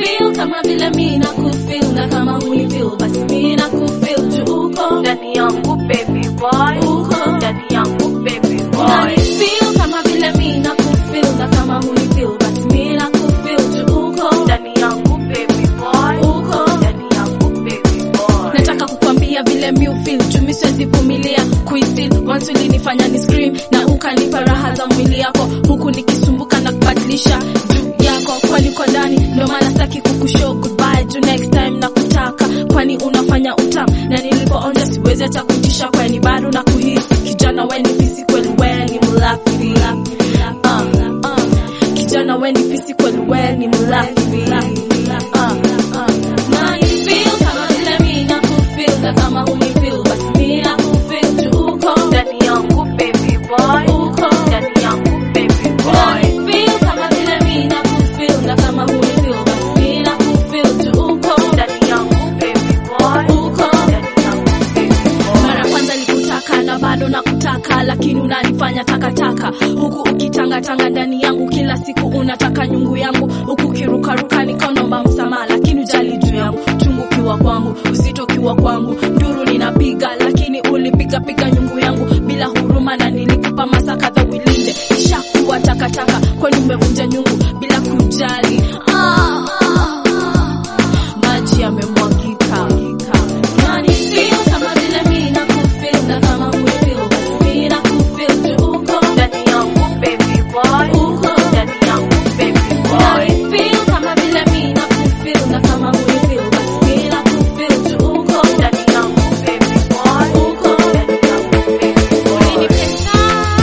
feel kama vile mi na kufeel na kama huni feel basi mi na kufeel juu uko ndani yangu baby boy uko ndani yangu baby boy Unani feel kama vile mi na kufeel na kama huni feel basi mi na kufeel juu uko ndani yangu baby boy uko ndani yangu baby boy nataka kukwambia vile mi ufeel chumi siwezi vumilia kuifeel once ulinifanya ni scream na ukanipa raha za mwili yako huku nikisumbuka na kubadilisha juu yako kwani uko ndani ndio maana sitaki kukushow goodbye juu next time na kutaka kwani unafanya utam na nilipoonja siwezi hata kujisha kwani bado na kuhisi kijana weni fisi kweli weni mlafi uh, uh. kijana weni fisi kweli weni mlafi uh, uh. Na ni feel kama vile mi na kufeel na kama huni feel basi mi na kufeel juu uko ndani yangu baby boy uko ndani yangu baby boy Unani feel kama vile mi na kufeel na kama huni feel basi mi na kufeel juu uko ndani yangu baby boy uko ndani yangu baby boy mara kwanza nikutaka na bado nakutaka lakini unanifanya takataka huku ukitangatanga ndani yangu kila siku unataka nyungu yangu huku ukirukaruka nikanomba msamaha lakini ujali juu yangu chungu kiwa kwangu uzito kiwa kwangu nduru ninapiga lakini ulipigapiga nyungu yangu bila huruma na nilikupa masa kadha wilinde ishakuwa takataka kwani umevunja nyungu bila kujali ah, ah, ah. maji yamemwagika Nani feel kama vile mi na kufeel na kama hufeel basi mi na kufeel juu uko ndani yangu baby boy uko ndani yangu baby boy Nani feel kama vile mi na kufeel na kama hufeel basi mi na kufeel juu uko ndani yangu baby boy uko ndani yangu baby boy Ulinipenda,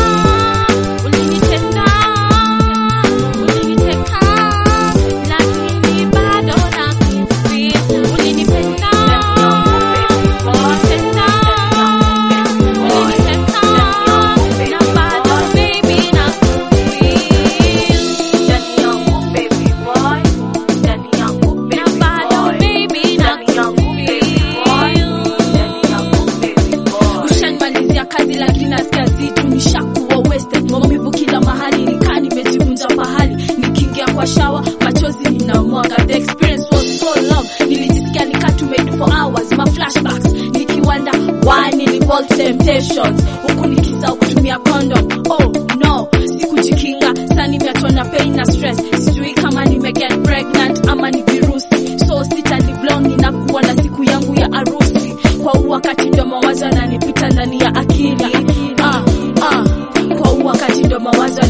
ulinitenda, uliniteka, lakini bado nakufeel. Ulinipenda, ulinitenda, uliniteka, na bado baby nakufeel. ndani yangu baby boy ndani yangu Na baby bado boy baby ndani yangu baby boy ndani yangu baby boy ushanimalizia kazi lakini nasikia zitu nishakuwa wasted maumivu kila mahali nikaa nimejivunja pahali nikiingia kwa shawa machozi ninamwaga the experience was so long nilijisikia nikaa tumade for hours ma flashbacks nikiwanda why niliball temptations huku nikisahau kutumia condom oh no sikujikinga saa nimeachwa na pain na stress sijui kama nimeget pregnant ama ni virusi so sitalivlong inakuwa na siku yangu ya arusi kwa huu wakati ndo mawazo yananipita ndani ya akili ah, ah. kwa huu wakati ndo mawazo